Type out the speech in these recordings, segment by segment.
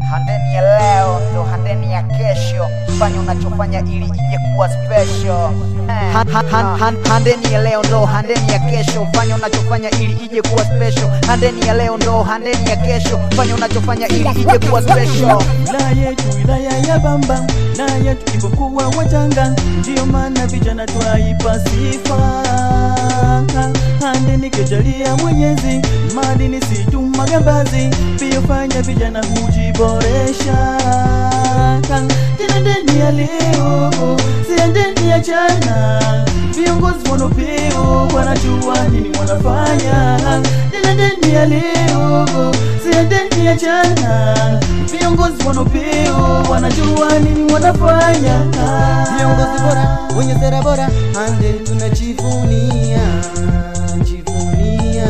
Handeni ya leo ndo handeni ya kesho. Fanya unachofanya ili ije kuwa special. Han, han, han, han, handeni ya leo ndo handeni ya kesho. Fanya unachofanya ili ije kuwa special. Handeni ya leo ndo handeni ya kesho. Fanya unachofanya ili ije kuwa special. wilaya yetu wilaya ya Bamba na yetu tulipokuwa wachanga, ndiyo maana vijana twaipa sifa. Handeni kejalia Mwenyezi, madini si tu magambazi, pia fanya vijana hujiboresha. Tena ndeni ya leo, si ndeni ya jana, viongozi wanopeo wanajua nini wanafanya. Tena ndeni ya leo, si ndeni ya jana, viongozi wanopeo wanajua nini wanafanya. viongozi bora wenye sera bora ande tunajivunia jivunia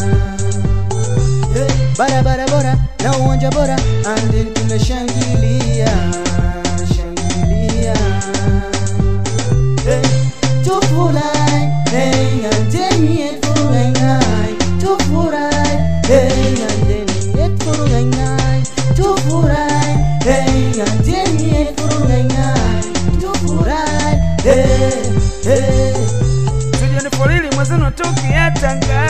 hey, barabara bora na uwanja bora ande tunashangilia shangilia hey, tufurahi hey, andeni yeturugaingai tufurahi hey, andeni yeturugaingai tufurahi hey, andeni yeturugaingai tufurahi hey, hey. Sijani folili mwenzenu tokea Tanga,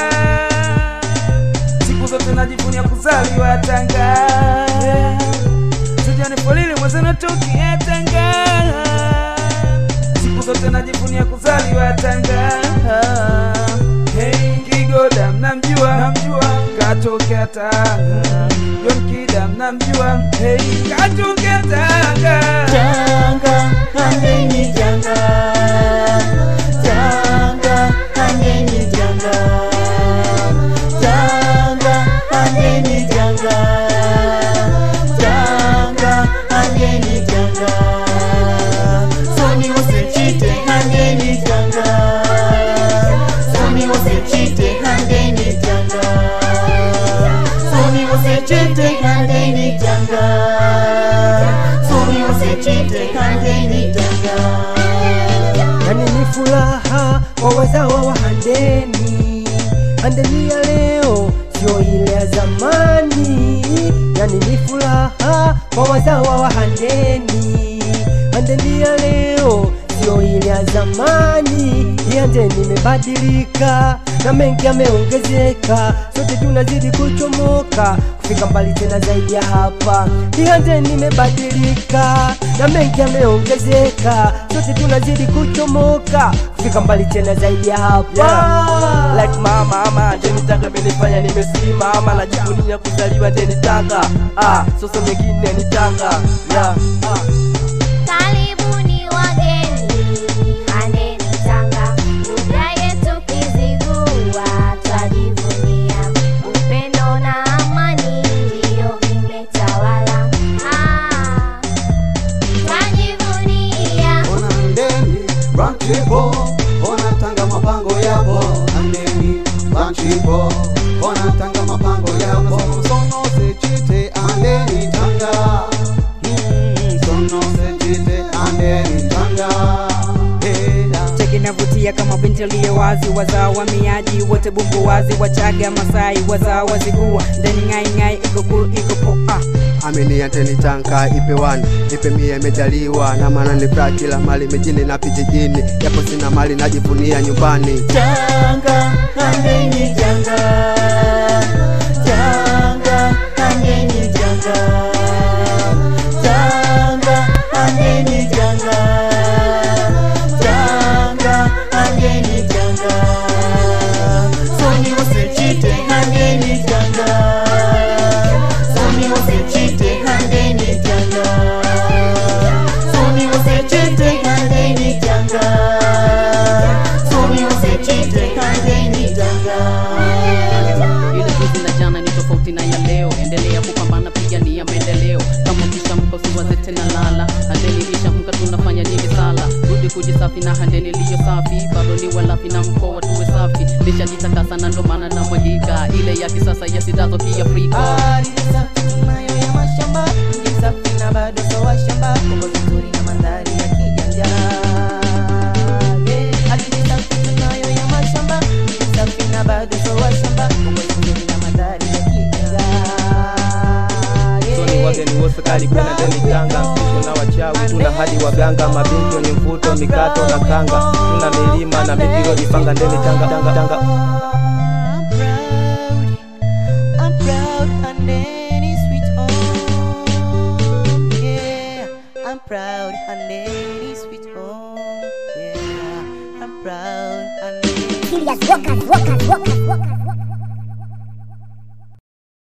siku zote najivunia kuzaliwa Tanga. Sijani folili mwenzenu tokea Tanga, siku zote najivunia kuzaliwa Tanga. Hey, Kigoda mnamjua, namjua, katokea Tanga. John Kida mnamjua, hey, katokea Tanga. Janga, handeni janga. Janga, handeni janga. Janga, handeni janga. Janga, handeni janga. Soni usichite, handeni janga. Soni usichite, handeni janga. Soni usichite, handeni janga. Soni usichite, handeni janga. yani ni furaha kwa wazawa wa Handeni. Handeni ya leo sio ile ya zamani, yani ni furaha kwa wazawa wa Handeni. Handeni ya leo sio ile ya zamani, hii Handeni imebadilika na mengi yameongezeka, sote tunazidi kuchomoka kufika mbali tena zaidi ya hapa. Hii Handeni imebadilika na mengi yameongezeka, sote tunazidi kuchomoka kufika mbali tena zaidi ya hapa. Yeah. Like mama ama ndeni Tanga imenifanya nimesimama, najivunia kuzaliwa ndeni Tanga. Ah, sasa nyingine ni Tanga. Yeah. Ah. Karibuni wageni, handeni Tanga, lugha yetu Kizigua twajivunia, upendo na amani ndiyo vimetawala. Ah, twajivunia Ona ndeni ranchipo ona tanga mapango yapo andeni ranchipo ona tanga mapango yapo sono sechite andeni tanga Mm, sono sechite andeni tanga Hey, da. cheki navutia kama binti aliye wazi wazaa wamiaji wote bumbu wazi wachaga masai wazaa wazigua ndeni ngaingai iko cool iko poa amini anteni tanka ipe wana ipe mia imejaliwa na maana ni furaha kila mali mijini na vijijini japo sina mali najivunia nyumbani Janga, handeni janga. Janga, handeni janga. Janga, handeni janga. Janga, handeni janga. Soni usichite, handeni janga. Soni usichite, handeni janga. Soni usichite, handeni janga. Soni usichite, handeni janga. ile juzi na jana ni tofauti na ya leo endelea kupambana pigania maendeleo kama ukishamka usiwaze tena lala handeni ilishamka tunafanya nyingi sala rudi kujisafi na handeni iliyo safi bado ni walafi na mkoa tuwe safi lishajitakasa na ndo maana na mwagika ile ya kisasa ya sidazo kiafrika Ardhi safi tunayo ya mashamba, mji safi na bado so washamba, Kongozi nzuri na mandhari ya kijanja. Yeah, ardhi safi tunayo ya mashamba, mji safi na bado so washamba, Kongozi nzuri na mandhari ya kijanja. so ni Yeah. wageni wose karibuni ndeni Tanga mpisho na wachawi tuna hadi waganga mabinti wenye mvuto mikato na kanga tuna milima na miti iliyojipanga ndeni Tanga Tanga Tanga I'm proud, I'm proud, Handeni sweet home. Yeah, I'm proud, Handeni sweet home. Yeah, I'm proud, Handeni. Serious workers, workers, workers, workers.